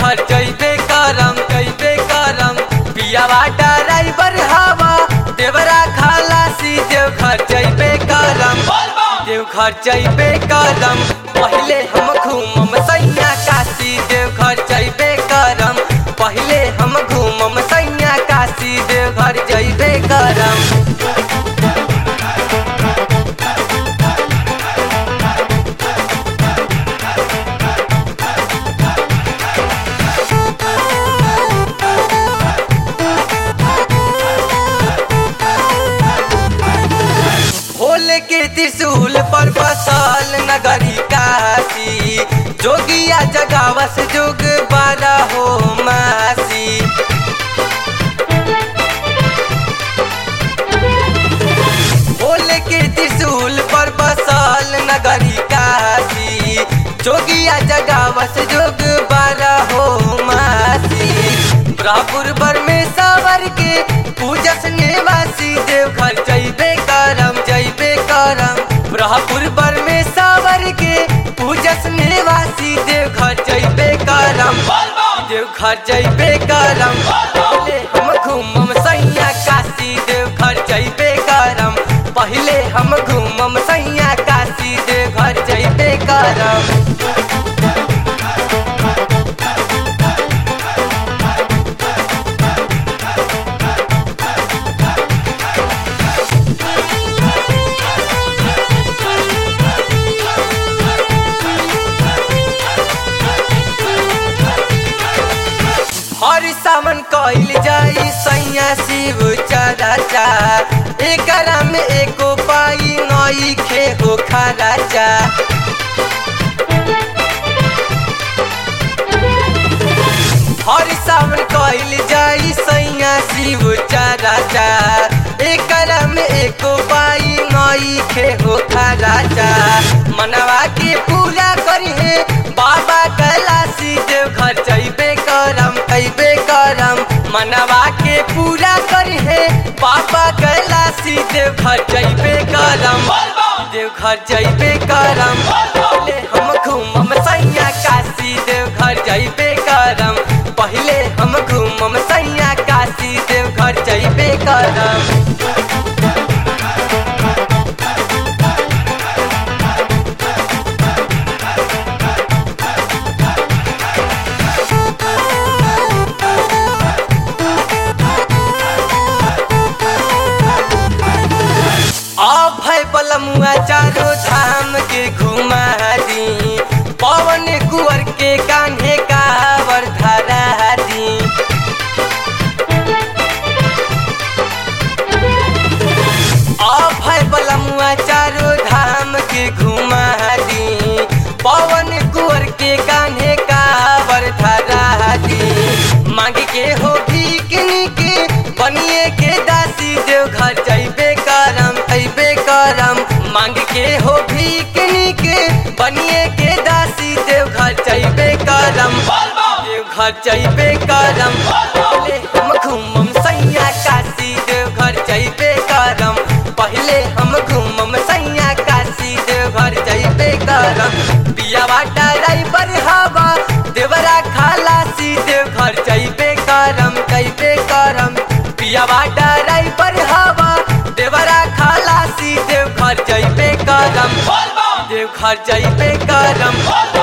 देवघर जइबे करम जइबे करम पियावा ड्राइवर हवा देवरा खलासी देवघर जइबे करम देवघर जइबे करम पहिले हम घूमम सैया काशी देवघर जइबे करम पहिले हम घूमम सैया काशी देवघर जइबे करम भोले के त्रिशूल पर बसल नगरी काशी जोगिया जगावस जोग बारा हो मासी भोले के त्रिशूल पर बसल नगरी काशी जोगिया जगावस जोग बारा हो मासी ब्रापुर बर में सावर के पूजस निवासी देवघर जइबे करम जइबे करम ब्रहपुर बर में सावर के पूजस निवासी देवघर जइबे करम देवघर जइबे करम पहले हम घूमम सैया काशी देवघर जइबे करम पहले हम घूमम सैया काशी देवघर जइबे करम हर सावन कइल जाई सैया शिव चराचा एकरा में एको पाई नई खे हो खराचा हर सावन कइल जाई सैया शिव चराचा एकरा में एको पाई नई खे हो खराचा मनवा के पूरा करी है बाबा कैलाशी देव घर जइबे करम अइबे करम मनवा के पूरा करी है बाबा कैलाशी देव घर जइबे करम देव घर जइबे करम पहले हम घूमम सैया काशी देव घर जइबे करम पहले हम घूमम सैया काशी देव घर जइबे करम अभय पलमुआ चारो धाम के घुमा दी पवन कुंवर के कान्हे कावर धरा दी अभय पलमुआ चारो धाम के घुमा दी पवन कुंवर के कान्हे कावर धरा दी मांग के हो भीकनी के बनिए के दासी देव घर जइबे करम अइबे करम मांग के हो भीकनी के बनिए के दासी देव घर जइबे करम देव घर जइबे करम पहले हम घूमम सैया काशी देव घर जइबे करम पहले हम घूमम सैया काशी देव घर जइबे करम पियावा ड्राइवर हवा देवरा खलासी देव घर जइबे करम जइबे करम पियावा ड्राइवर हवा देवरा खलासी देव घर जइबे करम देव घर जइबे करम